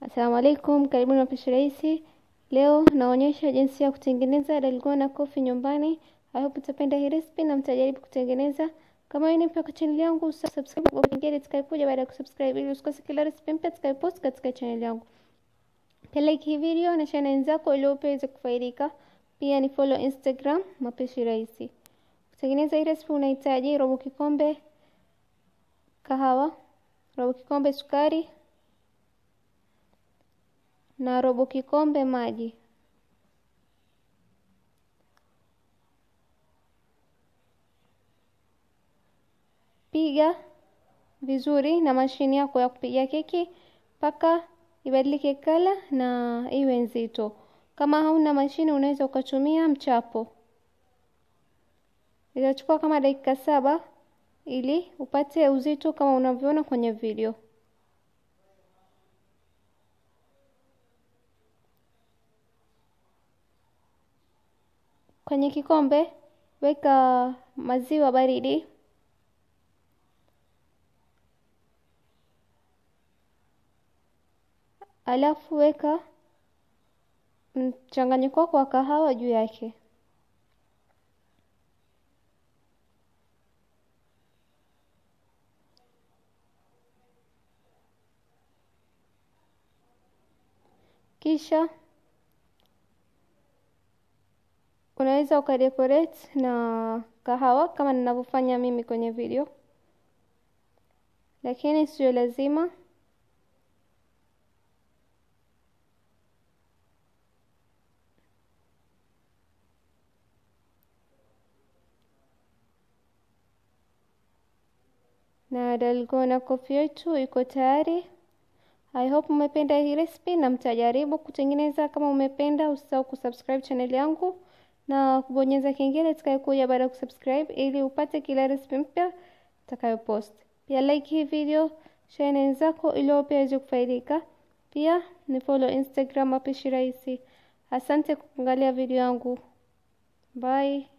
Assalamu alaikum, karibuni mapishi rahisi. Leo naonyesha jinsi ya kutengeneza dalgona coffee nyumbani. I hope mtapenda hii recipe na mtajaribu kutengeneza. Kama wewe ni mpya kwa channel yangu, subscribe kwa kengele itakayokuja baada ya kusubscribe ili usikose kila recipe mpya tutakayopost katika channel yangu. Pia like hii video na share wenzako ili uweze kufaidika. Pia ni follow Instagram mapishi rahisi. Kutengeneza hii recipe unahitaji robo kikombe kahawa, robo kikombe sukari na robo kikombe maji. Piga vizuri na mashine yako ya kupigia keki mpaka ibadilike kala na iwe nzito. Kama hauna mashine unaweza ukatumia mchapo. Itachukua kama dakika saba ili upate uzito kama unavyoona kwenye video. Kwenye kikombe weka maziwa baridi, alafu weka mchanganyiko wako wa kahawa juu yake. Kisha unaweza ukadecorate na kahawa kama ninavyofanya mimi kwenye video, lakini sio lazima. Na dalgona coffee yetu iko tayari. I hope umependa hii recipe na mtajaribu kutengeneza. Kama umependa, usisahau kusubscribe channel yangu na kubonyeza kengele itakayokuja baada ya kusubscribe ili upate kila recipe mpya utakayopost. Pia like hii video, share na wenzako ili wao pia waweze kufaidika. Pia ni follow Instagram mapishi rahisi. Asante kwa kuangalia video yangu. Bye.